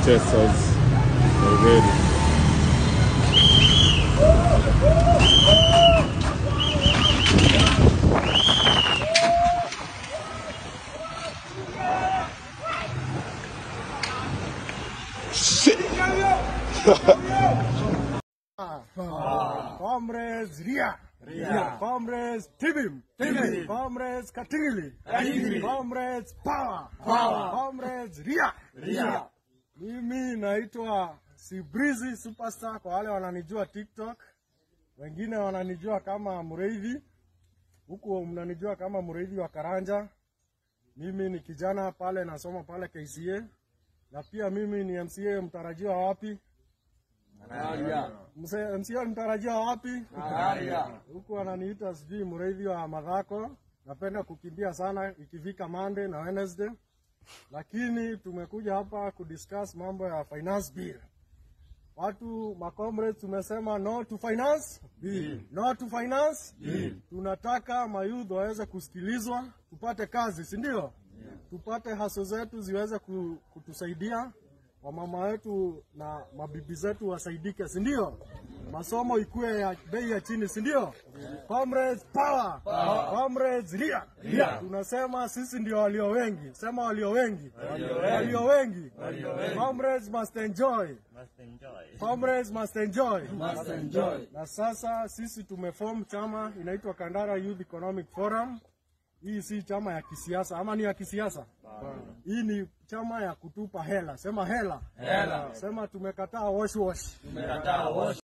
protesters already. Comrades Ria. Ria. Comrades Tibim. Tibim. Comrades Katingili. Katingili. Comrades Power. Power. Comrades Ria. Ria. Mimi naitwa Sibrizi Superstar kwa wale wananijua TikTok. Wengine wananijua kama Mreithi. Huku mnanijua kama Mreithi wa Karanja. Mimi ni kijana pale nasoma pale KCA. Na pia mimi ni MCA mtarajiwa wapi? Mse- MCA mtarajiwa wapi? Huku wananiita sijui mreithi wa madhako. Napenda kukimbia sana ikifika Monday na Wednesday, lakini tumekuja hapa kudiscuss mambo ya finance bill. Watu macomrades tumesema no to finance bill. No to finance bill. Tunataka mayouth waweze kusikilizwa, tupate kazi, si ndio? Tupate haso zetu ziweze ku- kutusaidia, wamama wetu na mabibi zetu wasaidike, si ndio? Masomo ikuwe ya bei ya chini, si ndio? Comrades power. Comrades ria. Tunasema sisi ndio walio wengi. Sema walio wengi. Walio wengi. Comrades must enjoy. Comrades must enjoy. Na sasa sisi tumeform chama inaitwa Kandara Youth Economic Forum. Hii si chama ya kisiasa ama ni ya kisiasa? Hii ni chama ya kutupa hela. Sema hela. Hela. Sema tumekataa wash wash.